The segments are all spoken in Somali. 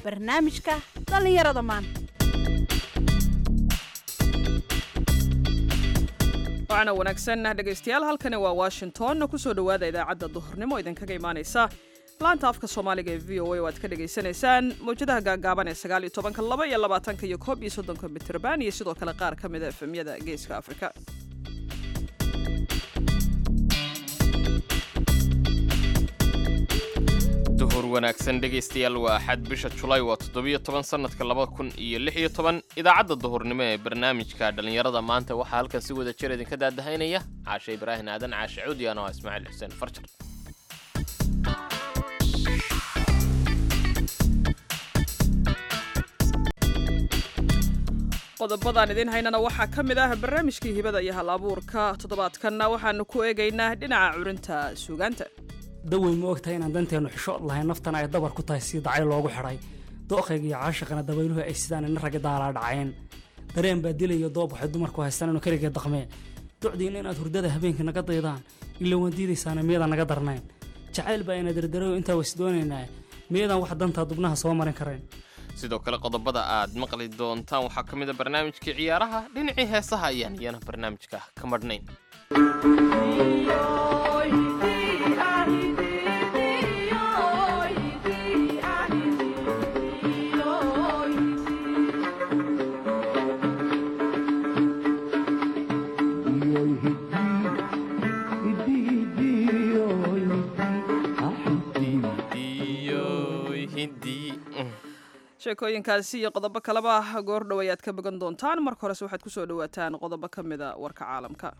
barnaamijka dhallinyarada maanta waxaana wanaagsan dhegaystayaal halkani waa washington kusoo dhowaada idaacadda duhurnimo idinkaga imaanaysa laanta afka soomaaliga ee v o a oo aad ka dhagaysanaysaan mawjadaha gaagaaban ee sagaal iyo tobanka laba iyo labaatanka iyo koob iyo soddonka mitrban iyo sidoo kale qaar ka mida efemyada geeska afrika duhur wanaagsan dhegaystayaal waa axad bisha julaay waa toddobiyo toban sannadka laba kun iyo lix iyo toban idaacadda duhurnimo ee barnaamijka dhallinyarada maanta waxaa halkan si wada jir idinka daadahaynaya caashe ibraahin aadan caashe cuudi ano ah ismaaciil xuseen farjar qodobadaan idiin haynana waxaa ka mid ah barnaamijkii hibada iyo hal abuurka toddobaadkanna waxaanu ku eegaynaa dhinaca curinta suugaanta dawey ma ogtahay inaan danteenu xishood lahayn naftana ay dabar ku tahay si dacay loogu xidhay dooqayga iyo caashaqana dabayluhu ay sidaan ina ragga daalaa dhaceen dareen baa dilayo doob waxay dumarku haystaan inu keligee daqmee docdiina inaad hurdada habeenkii naga daydaan ila waan diidaysaana miyadaan naga darnayn jacayl baa ina dardarayo intaa ways doonaynaa miyadaan wax dantaa dubnaha soo marin karayn sidoo kale qodobada aad maqli doontaan waxaa ka mid a barnaamijkii ciyaaraha dhinacii heesaha ayaan iyana barnaamijka ka madhnayn sheekooyinkaasi iyo qodobo kaleba goor dhow ayaad ka bogan doontaan marka horese waxaad ku soo dhowaataan qodobo ka mida warka caalamka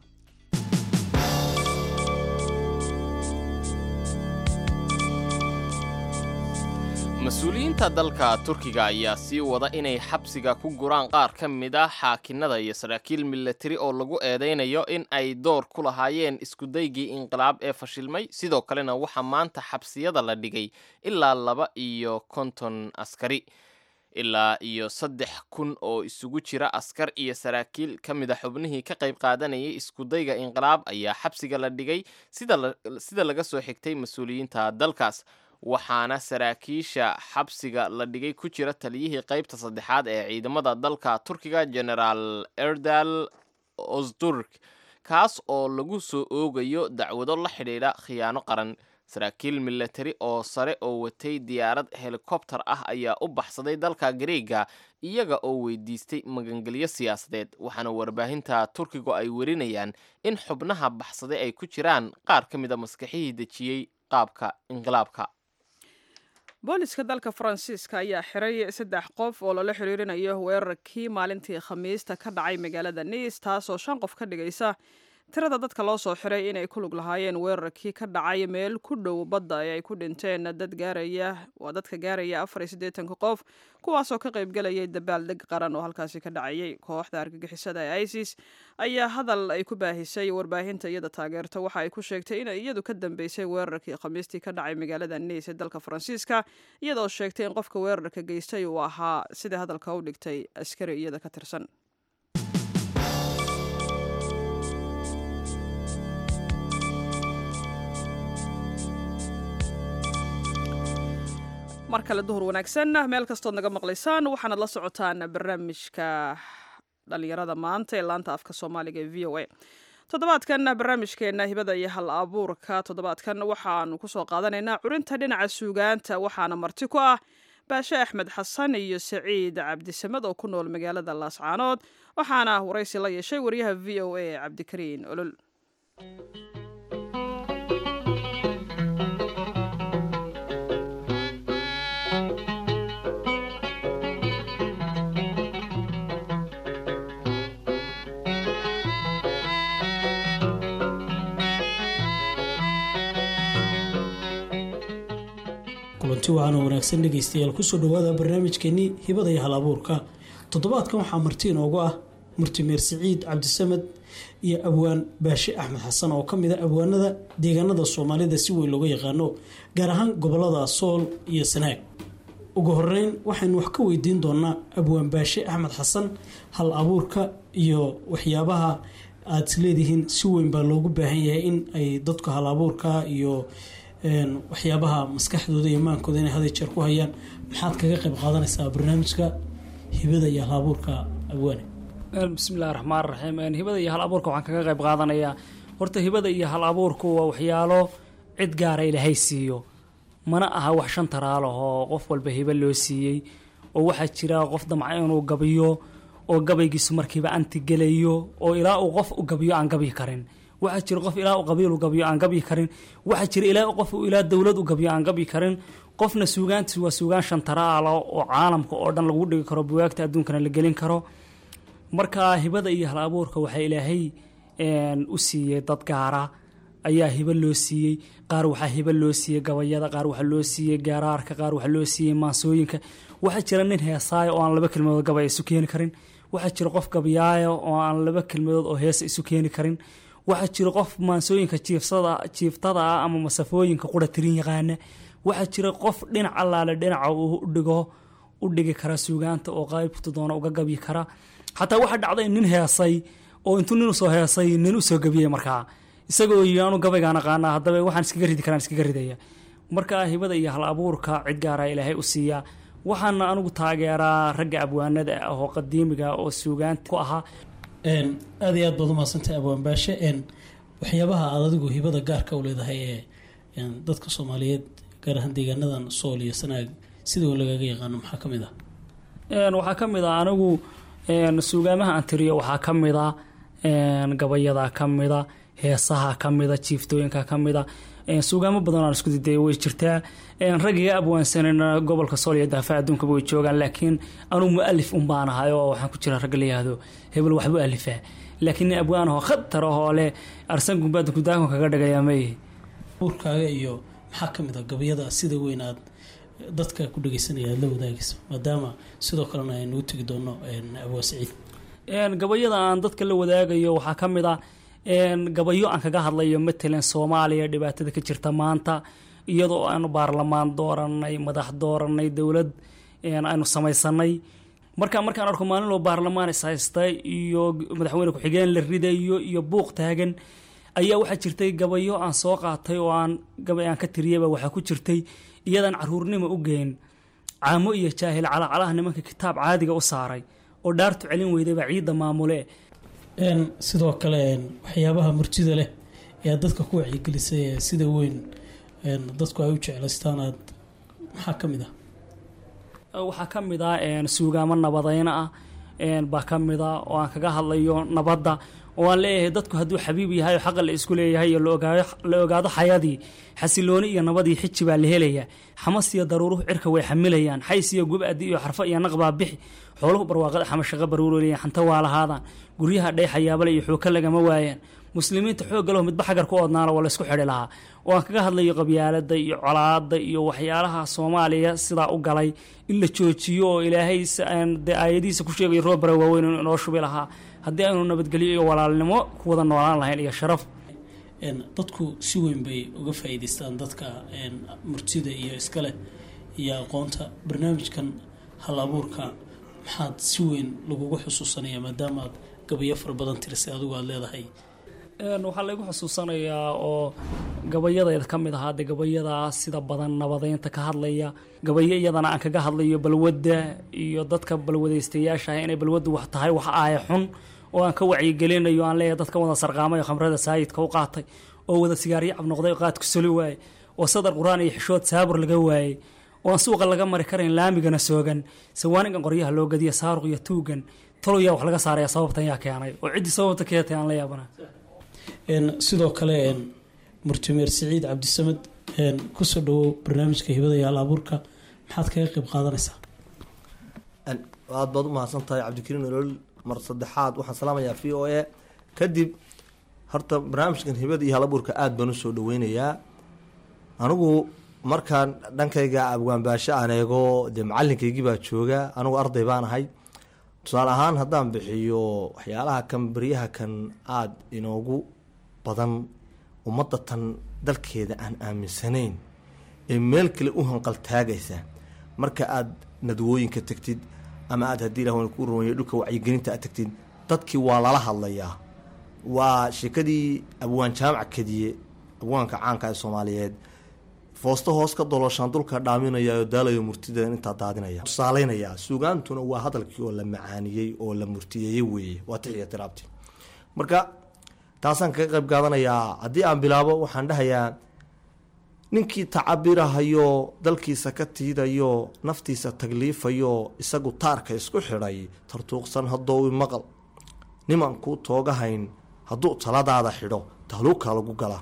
mas-uuliyiinta dalka turkiga ayaa sii wada inay xabsiga ku guraan qaar ka mid ah xaakinada iyo saraakiil milatari oo lagu eedaynayo in ay door ku lahaayeen iskudaygii inqilaab ee fashilmay sidoo kalena waxaa maanta xabsiyada la dhigay ilaa laba iyo konton askari ilaa iyo saddex kun oo isugu jira askar iyo saraakiil ka mid a xubnihii ka qayb qaadanayay iskudayga inqilaab ayaa xabsiga la dhigay sida laga soo xigtay mas-uuliyiinta dalkaas waxaana saraakiisha xabsiga la dhigay ku jira taliyihii qaybta saddexaad ee ciidamada dalka turkiga generaal erdal osturk kaas oo lagu soo oogayo dacwado la xidhiidha khiyaano qaran saraakiil milatari oo sare oo watay diyaarad helikobtar ah ayaa u baxsaday dalka gareega iyaga oo weydiistay magangelyo siyaasadeed waxaana warbaahinta turkigu ay werinayaan in xubnaha baxsaday ay ku jiraan qaar ka mid a maskaxihii dejiyey qaabka inqilaabka booliska dalka faransiiska ayaa xiray saddex qof oo lala xiriirinayo weerarkii maalintii khamiista ka dhacay magaalada niis taasoo shan qof ka dhigaysa tirada dadka loo soo xiray inay ku lug lahaayeen weerarkii ka dhacay meel ku dhow badda ee ay ku dhinteen dad gaaraya waa dadka gaaraya afar iyo siddeetanka qof kuwaasoo ka qaybgalayay dabaaldeg qaran oo halkaasi ka dhacayay kooxda argagixisada ee isis ayaa hadal ay ku baahisay warbaahinta iyada taageerta waxa ay ku sheegtay inay iyadu ka dambeysay weerarkii khamiistii ka dhacay magaalada niis ee dalka faransiiska iyadoo sheegtay in qofka weerarka geystay uu ahaa sida hadalka u dhigtay askari iyada ka tirsan mar kale duhur wanaagsan meel kastood naga maqlaysaan waxaanad la socotaan barnaamijka dhalinyarada maanta ee laanta afka soomaaliga ee v o a toddobaadkan barnaamijkeena hibada iyo hal abuurka toddobaadkan waxaanu kusoo qaadanaynaa curinta dhinaca suugaanta waxaana marti ku ah baashe axmed xasan iyo saciid cabdisamed oo ku nool magaalada laascaanood waxaana waraysi la yeeshay wariyaha v o a cabdikariin olol kulanti wacaana wanaagsan dhegaystayaal kusoo dhowaada barnaamijkeenii hibada iyo hal abuurka toddobaadkan waxaa marti inoogu ah murtimeer siciid cabdisamed iyo abwaan baashe axmed xasan oo kamid a abwaanada deegaanada soomaalida si weyn looga yaqaano gaar ahaan gobolada sool iyo sanaag ugu horeyn waxaynu wax ka weydiin doonaa abwaan baashe axmed xasan hal abuurka iyo waxyaabaha aada isleedihiin si weyn baa loogu baahan yahay in ay dadku hal abuurka iyo waxyaabaha maskaxdooda iyo maankooda inay haday jeer ku hayaan maxaad kaga qayb qaadanaysaa barnaamijka hibada iyo hal abuurka abwaane bismillahi raxmaan raxiim hibada iyo hal abuurka waxaan kaga qayb qaadanayaa horta hibada iyo hal abuurku waa waxyaalo cid gaara ilaahay siiyo mana aha wax shan taraalahoo qof walba hibo loo siiyey oo waxaa jira qof damca inuu gabiyo oo gabaygiisu markiiba anti gelayo oo ilaa uu qof u gabiyo aan gabyi karin waxaa jira qof ilaa u qabiil u gabiyo aan gabyi karin waxaa jira ilaa qof ilaa dowlad u gabiyo aan gabyi karin qofna suugaantiisu waa suugaan shan taraalo oo caalamka oo dhan lagu dhigi karo buwaagta adduunkana la gelin karo marka hibada iyo hal abuurka waxaa ilaahay u siiyey dad gaara ayaa hibo loo siiyey qaar waxaa hibo loo siiyey gabayada qaar waxaa loo siiyey gaaraarka qaar waxaa loo siiyey maansooyinka waxaa jira nin heesaayo oo aan laba kelmadood gabay isu keeni karin waxaa jira qof gabyaayo oo aan laba kelmadood oo heesa isu keeni karin waxaa jira qof maansooyinka jiifsada jiiftada ah ama masafooyinka qura tirin yaqaana waxaa jira qof dhinac allaale dhinaca uu udhigo u dhigi kara suugaanta oo qaybtu doona uga gabyi kara xataa waxaa dhacday nin heesay oo intuu nin usoo heesay nin usoo gabiyey markaa isagoo yii anu gabaygaan aqaanaa haddaba waxaan iskaga ridi karaan iskaga ridaya marka hibada iyo hal abuurka cid gaara ilaahay u siiya waxaana anigu taageeraa ragga abwaanada ah oo qadiimiga oo suugaanta ku ahaa aada iyo aad baad umaadsantahay abwaan baashe waxyaabaha aad adigu hibada gaarka u leedahay ee dadka soomaaliyeed gaar ahaan deegaanadan sool iyo sanaag sidoo lagaga yaqaano maxaa ka mid ah waxaa ka mid ah anigu suugaamaha aan tiriyo waxaa ka mid a gabayada ka mida heesaha ka mida jiiftooyinka ka mida suugaamo badan aan isku diday way jirtaa raggiga abwaansanana gobolka sool iyo daafa adduunkaba way joogaan laakiin anuu mualif un baan ahay oo waxaan ku jira ragga la yihahdo hebel waxbu alifaa laakiin nin abwaan ahoo khatar ahoo leh arsan gumbaada gudaakon kaga dhagayaa mayihi abuurkaaga iyo maxaa ka mid a gabayada sida weyn aad dadka ku dhageysanaya aad la wadaagayso maadaama sidoo kalena aynu u tegi doono abwaa saciid gabayada aan dadka la wadaagayo waxaa ka mid a gabayo aan kaga hadlayo matalan soomaaliya dhibaatada ka jirta maanta iyadoo aanu baarlamaan dooranay madax dooranay dowlad aynu samaysanay marka markaan arko maalin loo baarlamaan is haysta iyo madaxweyne ku-xigeen la ridayo iyo buuq taagan ayaa waxaa jirtay gabayo aan soo qaatay oo aan gabay aan ka tiriyaba waxaa ku jirtay iyadaan caruurnimo u geyn caamo iyo jaahil calacalaha nimanka kitaab caadiga u saaray oo dhaartu celin weydayba ciidda maamule sidoo kale waxyaabaha murtida leh ee aad dadka ku wacyigelisay ee sida weyn dadku ay u jeclaystaan aad maxaa ka mid ah waxaa ka mid ah suugaamo nabadayna ah baa ka mid a oo aan kaga hadlayo nabadda oo aan leeyahay dadku hadduu xabiib yahay oo xaqa la isku leeyahay iyo la ogaado xayadii xasilooni iyo nabadii xiji baa la helaya xamas iyo daruuruhu cirka way xamilayaan xays iyo gubadi iyo xarfo iyo naqbaa bixi xooluhu barwaaqada xamashaqa baruuroleyaan xanta waa lahaadaan guryaha dheyxayaabale iyo xuuka lagama waayaan muslimiinta xoogga leho midba xagar ku oodnaana waa laysku xidhi lahaa oo aan kaga hadlayo qabyaalada iyo colaada iyo waxyaalaha soomaaliya sidaa u galay in la joojiyo oo ilaahay dee aayadihiisa ku sheegayo roobara waaweyn inuu inoo shubi lahaa haddii aynu nabadgelyo iyo walaalnimo ku wada noolaan lahayn iyo sharaf dadku si weyn bay uga faa'iidaystaan dadka murtida iyo iskale iyo aqoonta barnaamijkan hal abuurka maxaad si weyn lagugu xusuusanaya maadaama aad gabayo fara badan tirisay adigu aada leedahay waxaa laygu xusuusanayaa oo gabayadeeda ka mid ahaa de gabayada sida badan nabadeynta ka hadlaya gabayo iyadana aan kaga hadlayo balwadda iyo dadka balwadaystayaasha ah inay balwaddu wax tahay wax aaya xun oo aan ka wacyigelinayo aan leeyahay dadka wada sarqaamay oo khamrada saayidka u qaatay oo wada sigaaryo cab noqday oo qaadku soli waayey oo sadar qur-aan iyo xishood saabur laga waayey oo aan suuqa laga mari karayn laamigana soogan sawaaningan qoryaha loo gadiya saaruq iyo tuugan taloyaa wax laga saaraya sababtan yaa keenay oo ciddii sababta keetay aan la yaabana sidoo kale murtimeer siciid cabdisamed kusoo dhawow barnaamijka hibada iyo hal abuurka maxaad kaga qayb qaadanaysaa aad baad u mahadsan tahay cabdikariin olol mar saddexaad waxaan salaamayaa v o a kadib horta barnaamijkan hibada iyo hal abuurka aada baan usoo dhaweynayaa anigu markaan dhankayga abwaanbaasho aan eego dee macalinkaygii baa jooga anigu arday baan ahay tusaale ahaan haddaan bixiyo waxyaalaha kan beryaha kan aada inoogu badan ummadda tan dalkeeda aan aaminsanayn ee meel kale u hanqaltaagaysa marka aada nadwooyinka tagtid ama aada haddii ilah ku rumeeyo dhulka wacyigelinta aad tagtid dadkii waa lala hadlayaa waa sheekadii abwaan jaamac kadiye abwaanka caanka ee soomaaliyeed foosto hoos ka dolooshaan dulka dhaaminaya oo daalayo murtida intaa daadinaya tusaaleynaya suugaantuna waa hadalkii oo la macaaniyey oo la murtiyeeyey weeye waa tixiya tiraabti marka taasaan kaga qayb qaadanayaa haddii aan bilaabo waxaan dhahayaa ninkii tacabirahayo dalkiisa ka tiidayo naftiisa tagliifayo isagu taarka isku xidhay tartuuqsan haddoowi maqal niman kuu toogahayn hadduu taladaada xidho tahluuka lagu galaa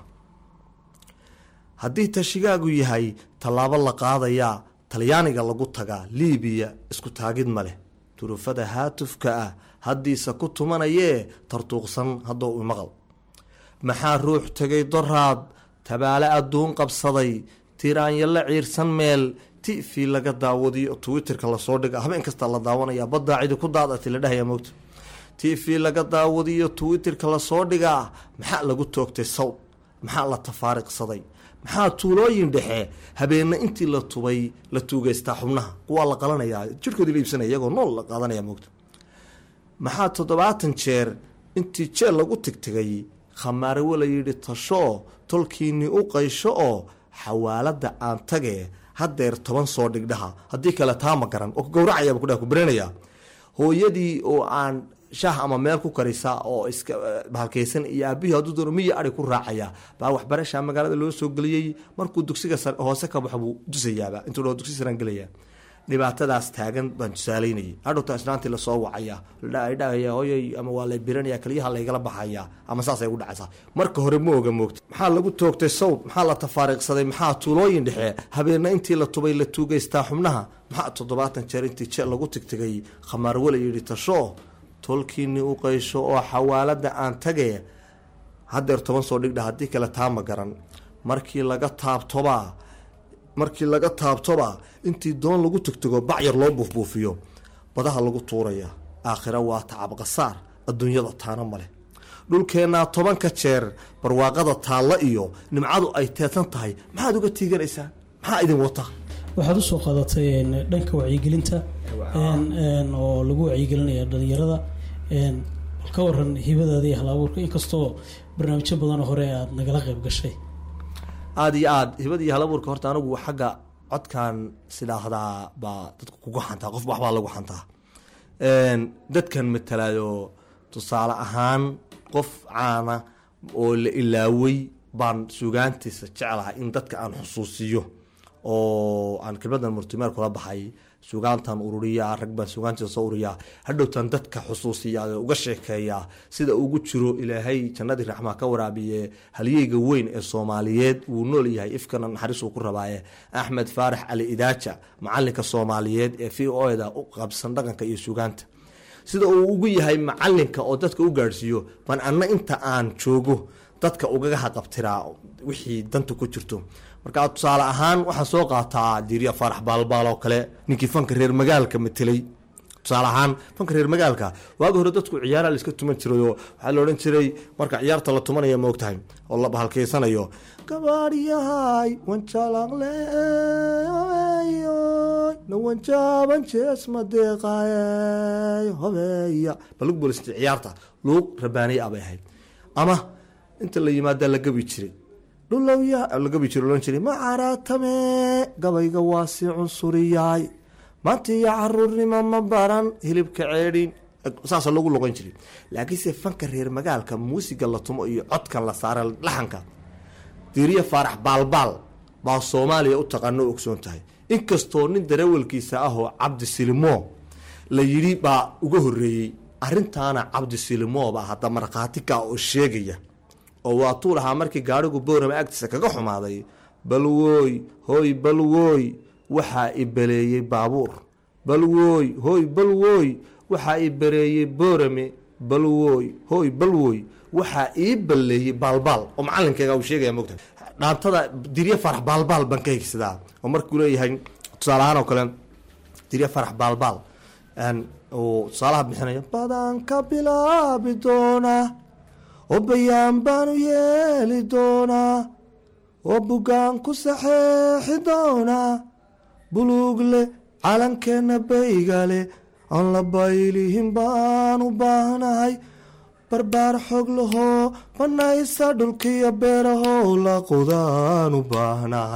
haddii tashigaagu yahay tallaabo la qaadayaa talyaaniga lagu tagaa liibiya isku taagid ma leh durufada haatufka ah haddiise ku tumanayee tartuuqsan haddoowi maqal maxaa ruux tegay doraad tabaale adduun qabsaday tiraanya la ciirsan meel tifi laga daawadiyo twitterka lasoo dhiga habeen kasta la daawanaya baddaa cidi ku daadati la dhahaya mogta tv laga daawadiyo twitterka lasoo dhigaa maxaa lagu toogtay sawd maxaa la tafaariqsaday maxaa tuulooyin dhexe habeena intii la tubay la tuugeystaa xubnaha kuwaa la qalanayaa jirkoodii la iibsanaya iyagoo nool la qaadanaya mogta maxaa toddobaatan jeer intii jeel lagu tigtigay khamaarawe la yidhi tashoo tolkiinni u qaysho oo xawaalada aan tage haddeer toban soo dhigdhaha haddii kale taa ma garan oo gowracayaba kudhaha ku baranaya hooyadii oo aan shaah ama meel ku karisa oo iska bahalkaysan iyo aabihii hadduu doono miya ari ku raacaya baa waxbarasha magaalada loo soo geliyey markuu dugsiga hoose ka baxo buu dusayaaba intuu dho dugsi saraan gelaya dhibaatadaas taagan baan tusaaleynayay hadhowta islaantii lasoo wacaya dhahaya hooyay ama waa lay biranaya kaliyaha laygala baxaya ama saasay ugu dhacaysaa marka hore ma oga moogta maxaa lagu toogtay sawd maxaa la tafaariiqsaday maxaa tuulooyin dhexe habeena intii la tubay la tuugeystaa xubnaha maxaa toddobaatan jeer intii jeel lagu tigtigay khamaarwala yidhi tasho tolkiinni u qaysho oo xawaalada aan tage haddeer toban soo dhigdha haddii kale taama garan markii laga taabtobaa markii laga taabtoba intii doon lagu tugtago bacyar loo buufbuufiyo badaha lagu tuuraya aakhira waa tacabqasaar adduunyada taana maleh dhulkeennaa tobanka jeer barwaaqada taalla iyo nimcadu ay teedsan tahay maxaad uga tiiganaysaa maxaa idin wata waxaad usoo qaadatay dhanka wacyigelinta oo lagu wacyigelinaya dhalinyarada bal ka waran hibadaada iyo halabuurka inkastoo barnaamijyo badan hore aada nagala qayb gashay aada iyo aada hibada iyo halabuurka horta anigu xagga codkan sidaahdaa baa dadku kugu xantaa qof waxbaa lagu xantaa dadkan matalaayo tusaale ahaan qof caana oo la ilaaway baan sugaantiisa jeclahay in dadka aan xusuusiyo oo aan kelmadan murtimeer kula baxay sugaantan ururiyaa rag baan sugaantiisa soo ururiyaa hadhowtan dadka xusuusiya uga sheekeeyaa sida ugu jiro ilaahay jannadii raxmaa ka waraabiye halyeyga weyn ee soomaaliyeed wuu nool yahay ifkana naxariis uu ku rabaaye axmed faarax cali idaaja macalinka soomaaliyeed ee v o da u qabsan dhaqanka iyo sugaanta sida uu ugu yahay macalinka oo dadka u gaadhsiiyo baan anna inta aan joogo dadka ugaga haqabtiraa wixii danta ku jirto marka tusaale ahaan waxaan soo qaataa diiriya faarax baalbaal oo kale ninkii fanka reer magaalka matelay tusaale ahaan fanka reer magaalka waagi hore dadku ciyaara la iska tuman jirayoo waxaa la odhan jiray marka ciyaarta la tumanaya ma ogtahay oo la bahalkaysanayo gabaadhyahay wanjalaqle na wanjaaban jees madeeqaay hobeeya balug boolisti ciyaarta luuq rabaaniya abay ahayd ama inta la yimaadaa la gabi jiray dhulowya la gabi jiro lohan jiray ma caraatame gabayga waa si cunsuriyaay maanta iyo caruurnimo ma baran hilibka ceedhin saasa lagu loqon jiray laakiinse fanka reer magaalka muusiga la tumo iyo codkan la saara laxanka diiriya faarax baalbaal baa soomaaliya u taqaano o ogsoon tahay inkastoo nin darawalkiisa ahoo cabdi silimo la yidhi baa uga horeeyey arrintaana cabdi silimo baa hadda markhaati ka oo sheegaya oo waatuu lahaa markii gaadhigu boorama agtiisa kaga xumaaday balwooy hooy balwooy waxaa i baleeyey baabuur balwooy hooy balwooy waxaa i bareeyey boorame balwooy hooy balwooy waxaa ii balleeyey baalbaal oo macalinkeyga uu sheegaya mogta dhaantada dirya farax baalbaal baan ka higsadaa oo markuu leeyahay tusaale ahaan oo kale dirya farax baalbaal uu tusaalaha bixinaya badan ka bilaabi doonaa oo bayaan baanu yeeli doonaa oo bugaan ku saxeexi doonaa buluugle calankeenna baygale aan la baylihin baan u baahnahay barbaar xoog lahoo banaysa dhulkiyo beerahow la qodaan u baahnahay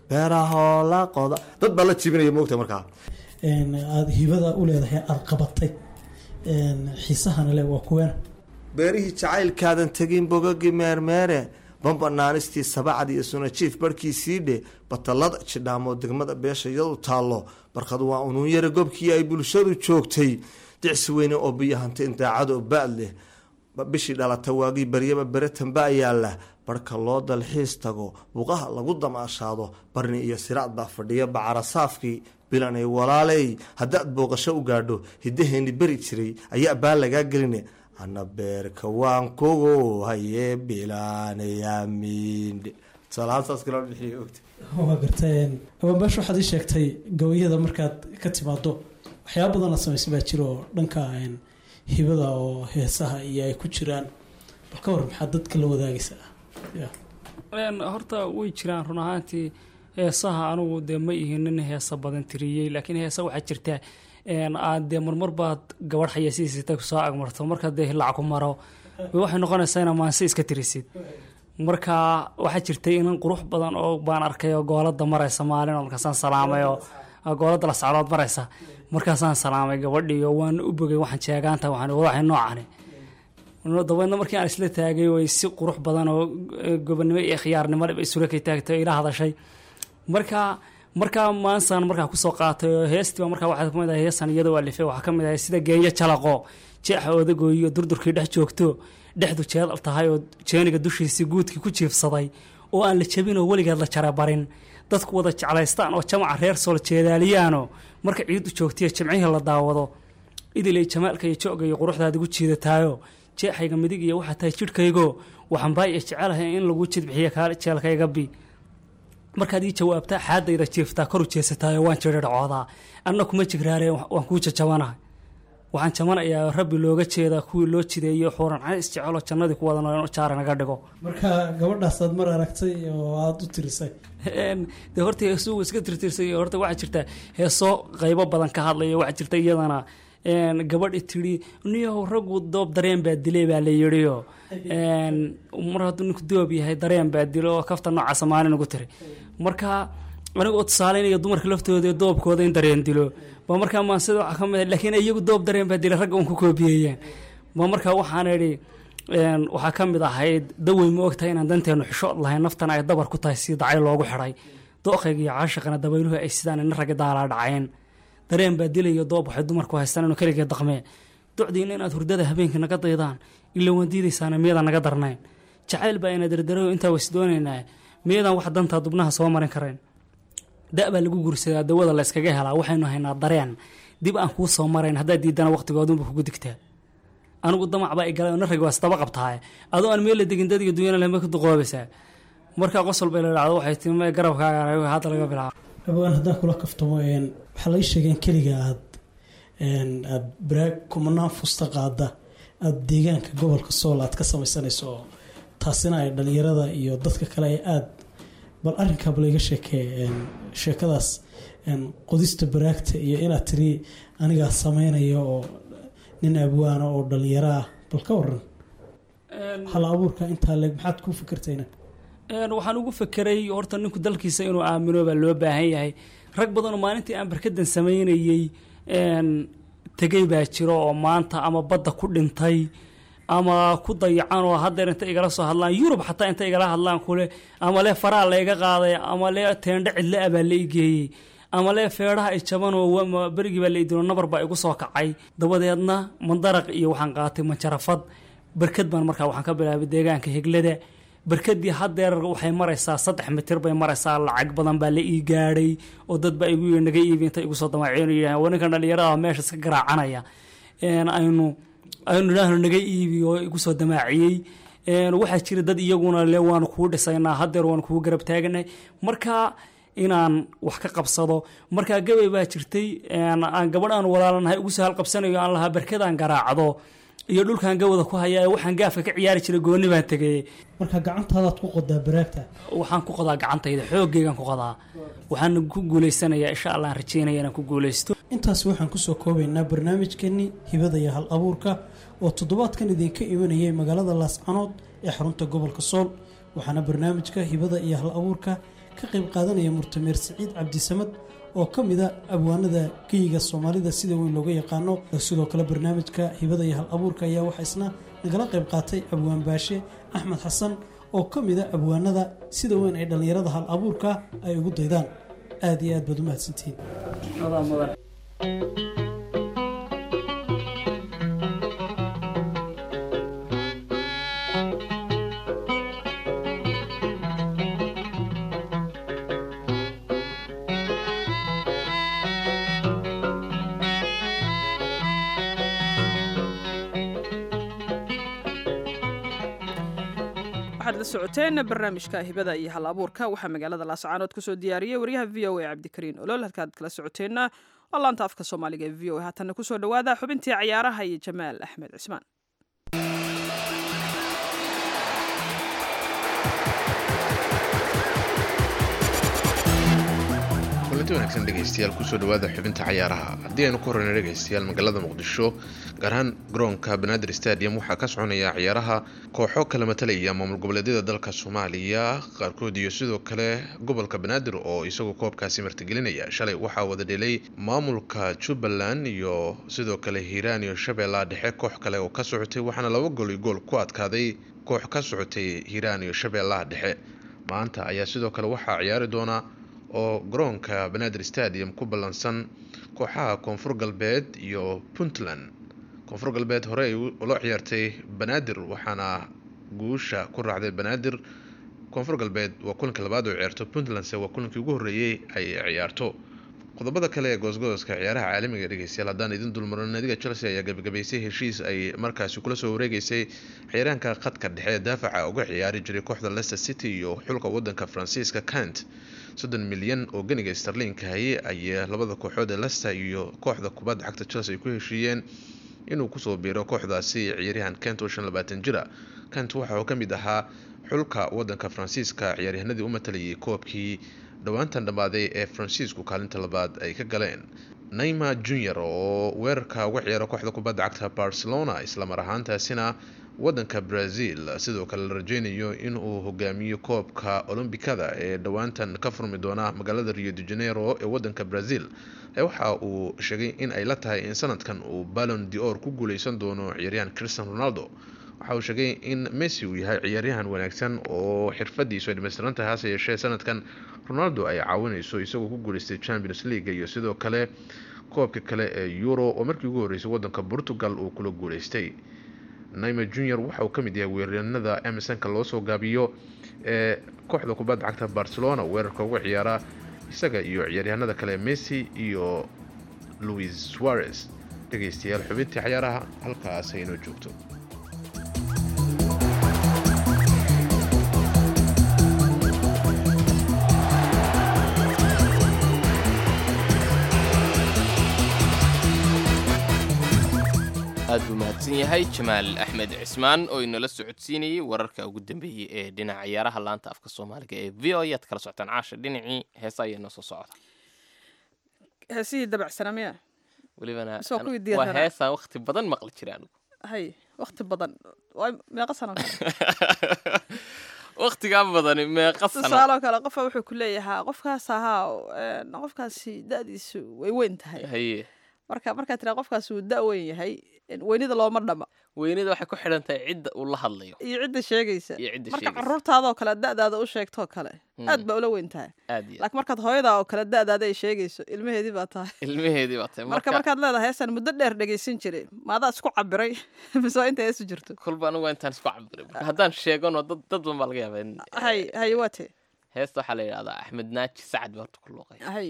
beerahoo la qoda dad baa la jibinaya moogta markaa een, aada hibada u leedahay aada qabatay een, xiisahana le waa kuweena beerihii jacaylkaadan tegin bogagii meermeere bambanaanistii sabacad iyo sunajiif barhkiisii dhe batalada jidhaamoo degmada beesha iyadu taallo barkad waa unuun yara gobkii ay bulshadu joogtay dicsi weyne oo biyo hantay daacado baad leh ba- bishii dhalata waagii baryaba beretan baa yaalla barhka loo dalxiis tago buqaha lagu damaashaado barni iyo siraad baa fadhiya bacarasaafkii bilanay walaaley haddaad booqasho u gaadho hidaheeni beri jiray ayaa baa lagaa geline ana beerka waan kugu haye bilaanayamiindhe tusaalahaansaas kala bixiya ogta waa garta abaanbaash waxaad ii sheegtay gabayada markaad ka timaado waxyaaba badan la samaysan baa jira oo dhanka een, hibada oo heesaha iyo ay ku jiraan bal ka war maxaa dadka la wadaagaysaa ya Een, horta way jiraan run ahaantii heesaha anugu dee ma ihin nin heesa badan tiriyey laakiin heesa waxaa jirta een, aad dee marmar baad gabadh xayasiisita kusoo agmarto marka dee hilac ku maro waxay noqonaysaa inaa maanse iska tirisid marka waxaa jirtay inan qurux badan oo baan arkay oo goolada maraysa maalin oo markaasaan salaamay oo goolada la socdood maraysa markaasaan salaamay gabadhii oo waan u bogay waxaan jeegaanta waxaan waxay noocani dabeedna markii aan isla taagay way si qurux badan oo eh, gobonimo iyo khiyaarnimo dhib isula kay taagtay oo ila hadashay marka markaa maansaan markaa kusoo qaatay oo heestiiba markaa waxaa kamid ahay heesan iyadoo alifay waxaa kamid ahay sida geeyo jalaqo jeexa odagooyo durdurkii dhex joogto dhexdu jeedal tahay oo jeeniga dushiisii guudkii ku jiifsaday oo aan la jebin oo weligeed la jarabarin dadku wada jeclaystaan oo jamaca reer sool jeedaaliyaano marka ciidu joogtiyo jimcihii la daawado idilay jamaalka iyo jooga iyo quruxdaad igu jiidataayo jeexayga midig iyo waxaa tahay jidhkaygo waxaan baa iyo jecelahay in lagu jidbixiyo kaali jeelkayga bi markaad ii jawaabtaa xaadayda jiiftaa koru jeesataayo waan jirircoodaa anna kuma jigraaree waan kuu jajabanahay waxaan jamanayaa rabbi looga jeedaa kuwii loo jideeyo xuuran cays jecelo jannadii ku wada nool jaara naga dhigo marka gabadhaasaad mar aragtay oo aada u tirisay Een, dee horta heesuhu iska tirtirsay horta waxaa jirta heeso qaybo badan ka hadlaya waxaa jirta iyadana een, gabadhi tidhi niyow raggu doob dareen baa dilay baa la yidhiyo een, mar hadduu ninku doob yahay dareen baa dilo oo kafta noocaasa maalin ugu tiri marka aniga oo tusaaleynaya dumarka laftooda iyo doobkooda in dareen dilo ba markaa maansida waxaa ka mid ah laakiin iyagu doob dareen baa dilay ragga un ku koobiyeyeen ba markaa waxaan idhi een, waxaa ka mid ahayd dawey ma ogtahay inaan danteenu xishood lahayn naftana ay dabar ku tahay si dacay loogu xidhay dooqayga iyo caashaqana dabayluhu ay sidaan ina ragga daalaa dhaceen dareen baa dilayo doob waxay dumarku haystaan inuu keligee daqmee docdiina inaad hurdada habeenkii naga daydaan ila waan diidaysaana miyadan naga darnayn jacayl baa ina dardarayo intaa ways doonaynaa miyadan wax dantaa dubnaha soo marin karayn da' baa lagu gursadaa dawada la yskaga helaa waxaynu haynaa dareen dib aan kuu soo marayn haddaad diidana waqtigoodunba kugu digtaa anigu damac baa igalay oo narragi waa isdaba qabtaaye adoo aan meel la degin dadiga dunyana lema ku duqoobaysaa markaa qosol bay la dhacdo waxay timi "Mee garabkaaga hadda laga bilaabo abaan haddaan kula kaftamo een, waxaa laga sheegeen keliga aad een, aad baraag kumanaan fusta qaada aada deegaanka gobolka sool aad ka samaysanayso oo taasina ay dhalinyarada iyo dadka kale ay aada bal arrinkaaba layga sheekee een, sheekadaas een, qodista baraagta iyo inaad tiri anigaa sameynaya oo nin abwaana oo dhalinyaro ah bal ka waran hal abuurka intaa leeg maxaad ku fikirtayna Een, waxaan ugu fekeray horta ninku dalkiisa inuu aamino baa loo baahan yahay rag badanoo maalintii aan barkadan samaynayey een, tegey baa jiro oo maanta ama badda ku dhintay ama ku dayacan oo haddeer inta igala soo hadlaan yurub xataa inta igala hadlaan kule ama lee faraa layga qaaday ama lee teendhe cidle ah baa la igeeyey ama lee feedhaha ay jaban oo wa- berigii baa la idino nabar baa igu soo kacay dabadeedna mandaraq iyo waxaan qaatay manjarafad barkad baan markaa waxaan ka bilaabay deegaanka heglada barkadii haddeer waxay maraysaa saddex mitir bay maraysaa lacag badan baa la ii gaadhay oo dad baa igu naga iibi inta igu soo damaaceen oo yidhaaheen waa ninkan dhalinyarada meesha iska garaacanaya een, aynu aynu idhaahno naga iibi oo igu soo damaaciyey een, waxaa jira dad iyaguna le waanu kuu dhisaynaa haddeer waanu kugu garab taaganay marka inaan wax ka qabsado markaa gabay baa jirtay een, aan gabadh aan walaalanahay ugu soo halqabsanayo aan lahaa barkadaan garaacdo iyo dhulkaan gawada ku hayaa waxaan gaafka ka ciyaari jiray gooni baan tegay marka gacantaadaad ku qodaa baraagta waxaan ku qodaa gacantayda xoogaygaan ku qodaa waxaan ku guuleysanayaa insha allah aan rajeynaya inaan ku guuleysto intaas waxaan kusoo koobaynaa barnaamijkeenii hibada iyo hal abuurka oo toddobaadkan idinka imanayay magaalada laascanood ee xarunta gobolka sool waxaana barnaamijka hibada iyo hal abuurka ka qayb qaadanaya murtameer siciid cabdisamad oo ka mid a abwaanada geyiga soomaalida sida weyn looga yaqaano sidoo kale barnaamijka hibada iyo hal abuurka ayaa waxaa isna nagala qayb qaatay abwaan baashe axmed xasan oo ka mid a abwaanada sida weyn ay dhallinyarada hal abuurka ay ugu daydaan aad iyo aad baad u mahadsantihiin waxaad la socoteen barnaamijka hibada iyo hal abuurka waxaa magaalada laascaanood kusoo diyaariyey waryaha v o a cabdikariin olol halkaad kala socoteenna waa laanta afka soomaaliga ee v o a haatanna kusoo dhawaada xubintii cayaaraha iyo jamaal axmed cismaan kulanti wanaagsan dhegaystayaal kusoo dhawaada xubinta cayaaraha haddii aynu ku horeyna dhegaystayaal magaalada muqdisho gaar ahaan garoonka banaadir stadium waxaa ka soconaya ciyaaraha kooxo kala matalaya maamul goboleedyada dalka soomaaliya qaarkood iyo sidoo kale gobolka banaadir oo isagoo koobkaasi martigelinaya shalay waxaa wada dhelay maamulka jubbaland iyo sidoo kale hiiraan iyo shabeellaha dhexe koox kale oo ka socotay waxaana laba gool iyo gool ku adkaaday koox ka socotay hiiraan iyo shabeellaha dhexe maanta ayaa sidoo kale waxaa ciyaari doona oo garoonka banaadir stadium ku ballansan kooxaha koonfur galbeed iyo puntland koonfur galbeed hore ay ula ciyaartay banaadir waxaana guusha ku raacday banaadir koonfur galbeed waa kulanka labaad oo ciyaarto puntlandse waa kulankii ugu horreeyey ay ciyaarto qodobada kale ee goosgooska ciyaaraha caalamiga dhegeystayaal haddaan idin dulmaro naadiga chelsea ayaa gabagabaysay heshiis ay markaasi kula soo wareegeysay ciyaaraanka khadka dhexe ee daafaca uga ciyaari jiray kooxda leicester city iyo xulka wadanka faransiiska kant soddon milyan oo ganiga starlinka haye ayay labada kooxood ee leicester iyo kooxda kubadda cagta chelsea ay ku heshiiyeen inuu kusoo biiro kooxdaasi ciyaaryahan kent oo shan labaatan jira kent waxa uu ka mid ahaa xulka wadanka faransiiska ciyaaryahanadii u matalayay koobkii dhowaantan dhammaaday ee faransiisku kaalinta labaad ay ka galeen naima junior oo weerarka uga ciyaara kooxda kubadda cagta barcelona islamar ahaantaasina wadanka brazil sidoo kale la rajeynayo inuu hogaamiyo koobka olombikada ee dhowaantan ka furmi doona magaalada rio de janeiro ee wadanka brazil waxa uu sheegay in ay la tahay in sanadkan uu ballon dior ku guuleysan doono ciyaaryahan christian ronaldo waxa uu sheegay in messi uu yahay ciyaaryahan wanaagsan oo xirfadiisu ay dhameystiran tahay hase yeeshee sanadkan ronaldo ay caawineyso isagoo ku guuleystay champions league iyo sidoo kale koobka kale ee euro oo markii ugu horreysay wadanka portugal uu kula guuleystay naima junior waxa uu ka mid yahay weeraryanada emersonka loo soo gaabiyo ee kooxda kubadda cagta barcelona weerarka uga ciyaara isaga iyo ciyaaryahanada kale messi iyo louis suarez dhegeystayaal xubintii cayaaraha halkaas haynoo joogto aad buu mahadsan yahay jamaal axmed cismaan oo inala socodsiinayay wararka ugu dambeeyey ee dhinaca ciyaaraha laanta afka soomaaliga ee v o ayaad kala socotaan caasha dhinacii heesa ayaa noo soo socda heesihii dabacsanaa miya welibana Soo kuwii waa diyaarsanaa. heesaan waqti badan maqli jira anigu hay waqti badan waa meeqa sano kale waqtigaa badani meeqa sano tusaaloo kale qofa wuxuu ku leeyahaa qofkaas ahaa een, qofkaasi da-diisu way weyn tahay haye marka markaa tiraa qofkaasi uu da weyn yahay een, weynida looma dhama weynida waxay ku xidhan tahay cidda uu la hadlayo iyo cidda sheegaysa iyo cidda marka sheegaysa caruurtaadoo kale da-daada u sheegtoo kale Mm. aad baa ula weyn tahay aad iyo aad. laakiin markaad hooyadaa oo kale da-daada ay sheegayso ilmaheedii baa tahay ilmaheedii baa tahay marka marka markaad leedahay heesaan muddo dheer dhegaysan jiray maadaa isku cabiray mise waa inta heesu jirto kolba anigu waa intaan isku cabiray marka haddaan sheegano dad dad badan baa laga yaabaa in hay hay waa tee heesta waxaa la yidhahdaa axmed naaji sacad baa horta ku luuqay hay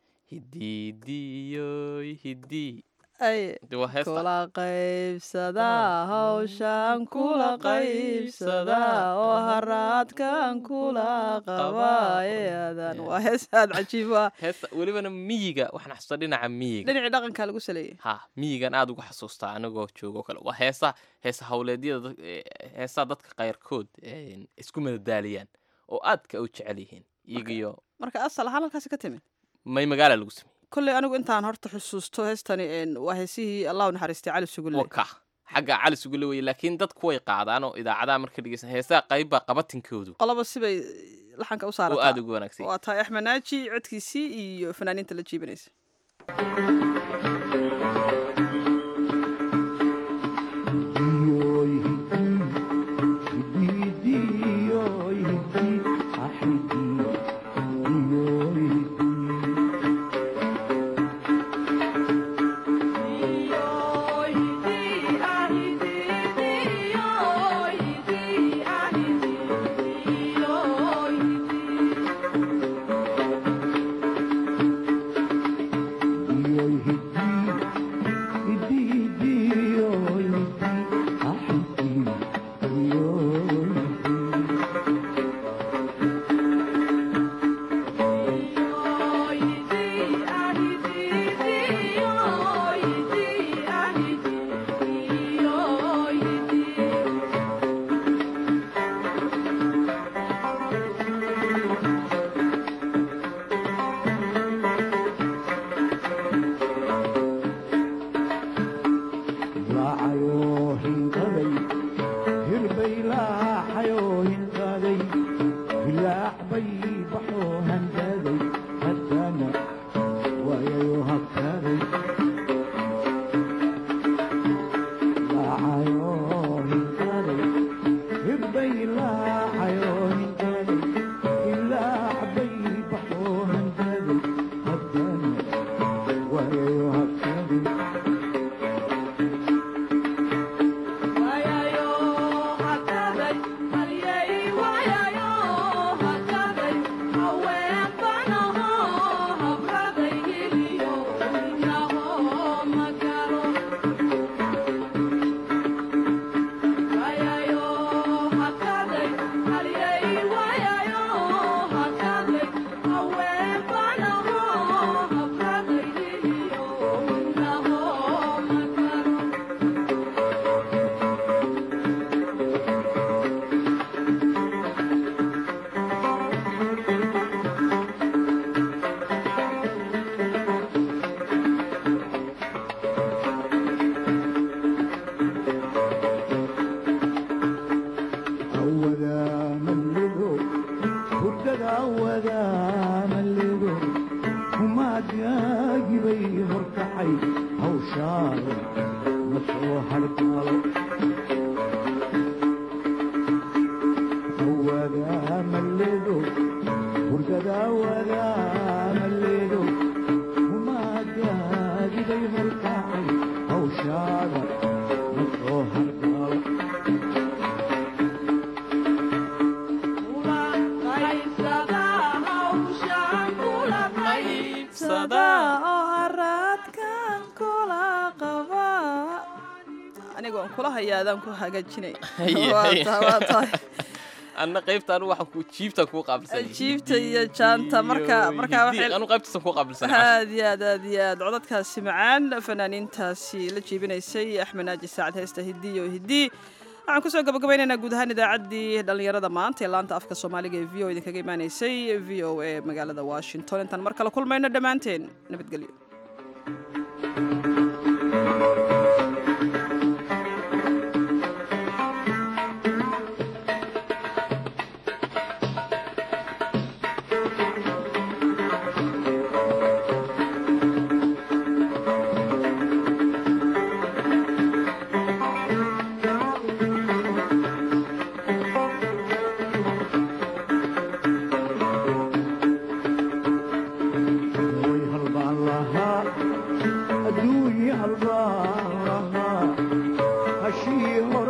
hidiidiyoy hidii ay de waa heesta kula qaybsadaa hawshaan kula qaybsadaa oo haraadkan kula qabaayadan waa hees aad cajiib ah heesta welibana miyiga waxaan xasuustaa dhinaca miyiga dhinacii dhaqankaa lagu saleeyey ha miyigan aad uga xasuustaa anigoo joogo kale waa heesa heesa hawleedyada dad- ee, heesaa dadka qayrkood een, isku madadaaliyaan oo aadka u jecel yihiin iyagiyo marka asal ahaan halkaasi ka timid may magaala lagu sameeyey kolley anigu intaan horta xusuusto heestani een, waa heesihii allah u naxariistay cali sugulle waka xagga cali sugule weye laakiin dadku way qaadaan oo idaacadaha marka dhegeysan heesaa qaybbaa qabatinkoodu qoloba sibay laxanka u oo saarata aada ugu wanaagsan waa tahay axmed naaji codkiisii iyo fanaaniinta la jiibanaysa anigoon kula hayaadaan ku hagaajinay anna qaybta anu waxaan ku jiibta kuu qaabilsan jiibta iyo jaanta marka marka anu qaybtasan kuu qaabilsan aad iyo aad aad iyo aad codadkaasi macaan fanaaniintaasi la jiibinaysay axmed naaji saacad heesta hiddi iyo hiddi waxaan kusoo gabagabaynaynaa guud ahaan idaacaddii dhallinyarada maanta ee laanta afka soomaaliga ee v o idinkaga imaanaysay v o a magaalada washington intaan mar kale kulmayno dhammaanteen nabadgelyo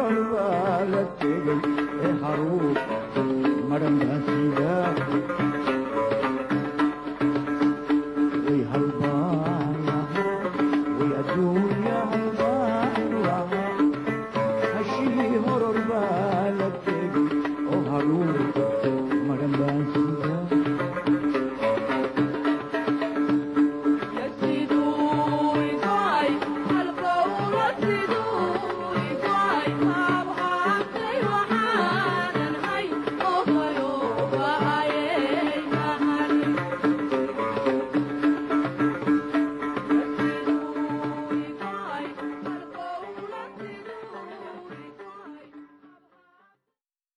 madhan baan siidaa